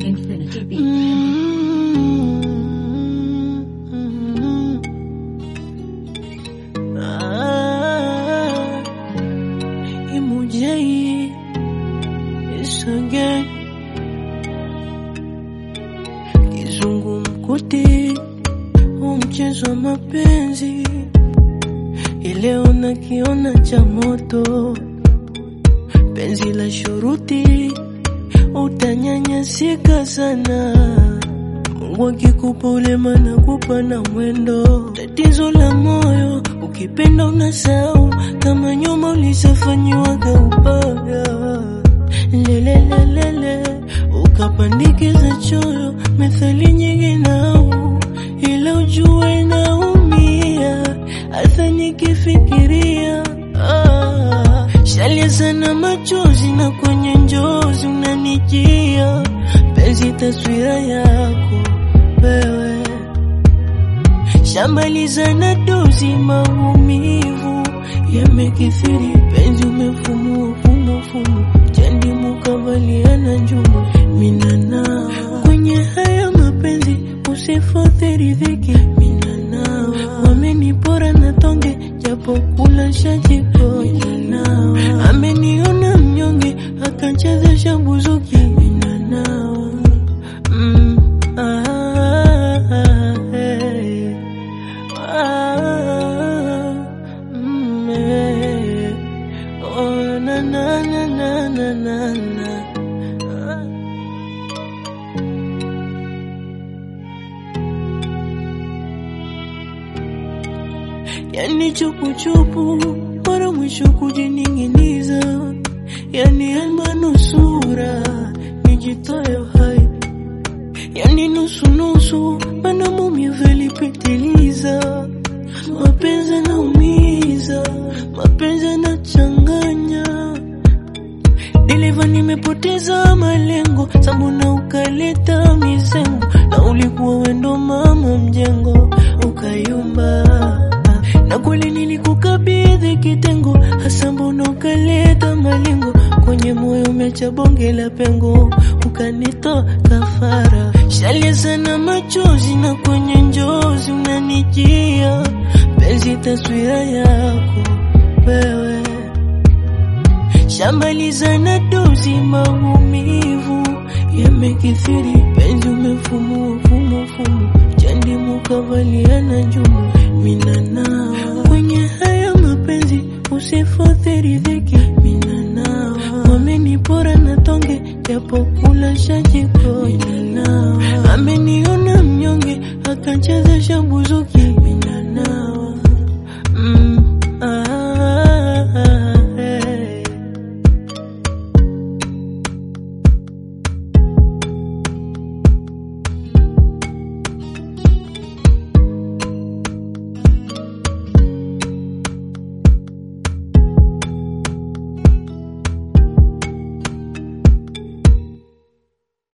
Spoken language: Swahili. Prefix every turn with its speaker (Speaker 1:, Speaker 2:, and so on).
Speaker 1: Infinity Beat.
Speaker 2: Mm. Ah, Imujai is again kizungumkuti, huu mchezo wa mapenzi ileo nakiona cha moto, penzi la shuruti utanyanyasika sana. Mungu akikupa ulema na kupa na mwendo, tatizo la moyo ukipenda unasahau kama nyuma ulisafanyiwaga ubaga lelelelele ukapandikiza choyo methali nyingi nau ila ujue naumia hata nikifikiria ah, shalia sana machozi na kwenye njozi unanijia penzi taswira yako wewe shambaliza na dozi maumivu yamekithiri penzi umefumua fumo fumo chandi mukavaliana njumu minana kwenye haya mapenzi usifothiri dhiki minana wamenipora na tonge japo kula shajiko minana ameniona mnyonge akachezesha buzuki minana mm, ah, eh. Ah, mm, eh. Oh, na, na, na, na, na, na, na. Ah. Yani chupuchupu mara mwisho kujining'iniza, yani almanusura nijitoe hai yani nusu nusu, mana maumivu yalipitiliza. Mapenzi yanaumiza, mapenzi yanachanganya. Dereva, nimepoteza malengo, sambona ukaleta mizengo, na ulikuwa wendo mama mjengo, ukayumba na kweli nilikukabidhi kitengo, hasa mbona ukaleta malengo kwenye moyo umecha bonge la pengo, ukanitoa kafara. Shalia sana machozi na kwenye njozi unanijia, penzi taswira yako wewe, shambaliza na dozi maumivu yamekithiri, penzi umefumua fumo fumo, chandi mukavaliana njumu minana kwenye haya mapenzi usifothiri dhiki minana wamenipora na tonge japo kula shajiko minana